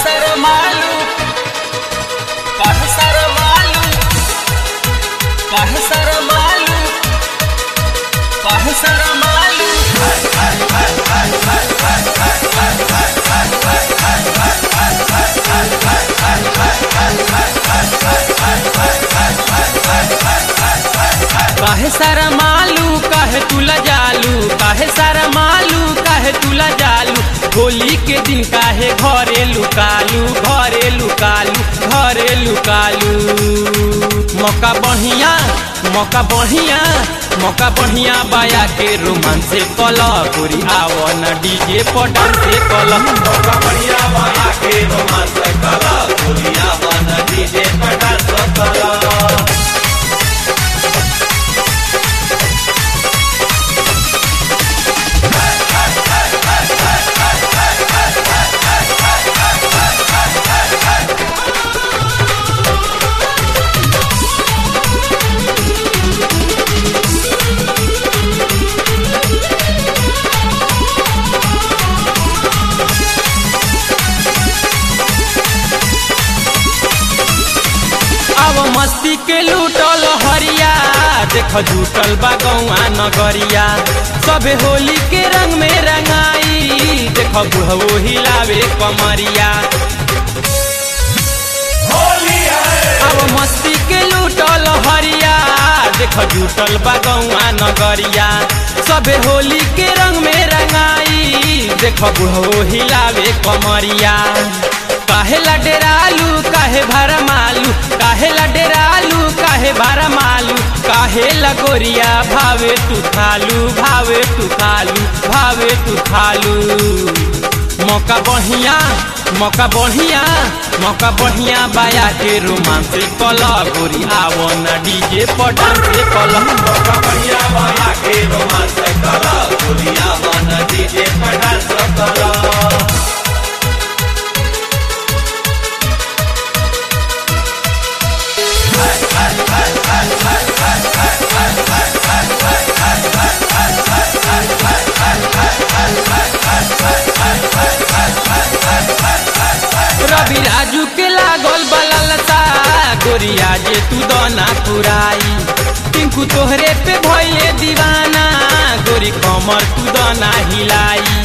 Pasar malu Pasar malu Pasar malu Pasar malu काहे सारा मालू काहे तुला जालू काहे सारा मालू काहे तुला जालू होली के दिन काहे घरे लुकालू घरे लुकालू घरे लुकालू मौका बढ़िया मौका बढ़िया मौका बढ़िया बाया के रोमांस से कल गोरी आवो न डीजे पटन से कल मौका बढ़िया बाया के रोमांस कला दुनिया बन डीजे पटास कला अब मस्ती के लूटल हरिया देख झूठल बा गौआ नगरिया सबे होली के रंग में रंगाई देख बुढ़वो हिलावे कमरिया होली है अब मस्ती के लूटल हरिया देख झूठल बा गौआ नगरिया सबे होली के रंग में रंगाई देख बुढ़वो हिलावे कमरिया काहे ला डेरालू काहे भरमालू काहे ला डेरालू काहे भरमालू काहे ला गोरिया भावे तू खालू भावे तू खालू भावे तू खालू मौका बढ़िया मौका बढ़िया मौका बढ़िया बाया के रोमांस कल गोरी आवो न डीजे पटन से कल मौका बढ़िया बाया के रोमांस कला दुनिया बन डीजे पटास कला रवि राजू के लागल बललता गोरिया जे तू दना पुराई टिंकू तोहरे पे भइले दीवाना गोरी कमर तू दना हिलाई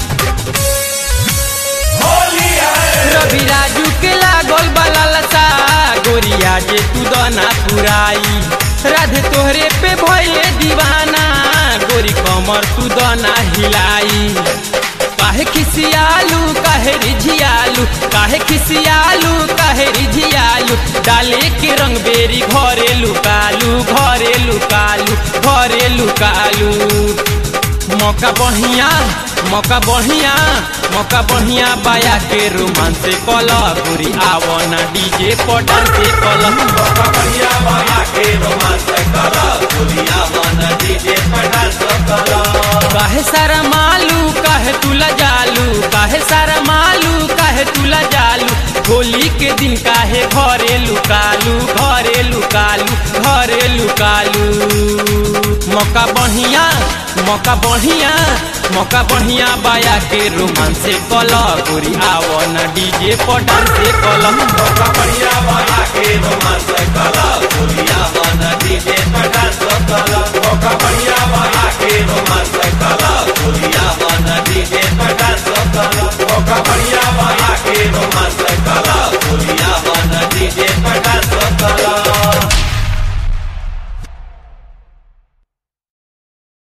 होली है रवि राजू के लागल बललता गोरिया जे तू दना पुराई राधे तोहरे पे भइले दीवाना गोरी कमर तू दना हिलाई काहे खिसियालू काहे रिझियालू काहे खिसियालू काहे रिझियालू डाले के रंग बेरी घरे लुकालू घरे लुकालू घरे लुकालू मौका बढ़िया मौका बढ़िया मौका बढ़िया बाया के रोमांस कल गोरी आवो ना डीजे पटन से कल मौका बढ़िया बाया के रोमांस कला दुनिया बन डीजे पटास कला काहे सारा मालू काहे तुला जालू काहे सारा मालू काहे तुला जालू होली के दिन काहे घरे लुकालू घरे लुकालू घरे लुकालू मौका बढ़िया मौका बढ़िया मौका बढ़िया बाया के रोमांस से कल गोरी आवो न डीजे पटन से कल मौका बढ़िया बाया के रोमांस कला दुनिया बन डीजे पटास कला मौका बढ़िया बाया के रोमांस कला दुनिया बन डीजे पटास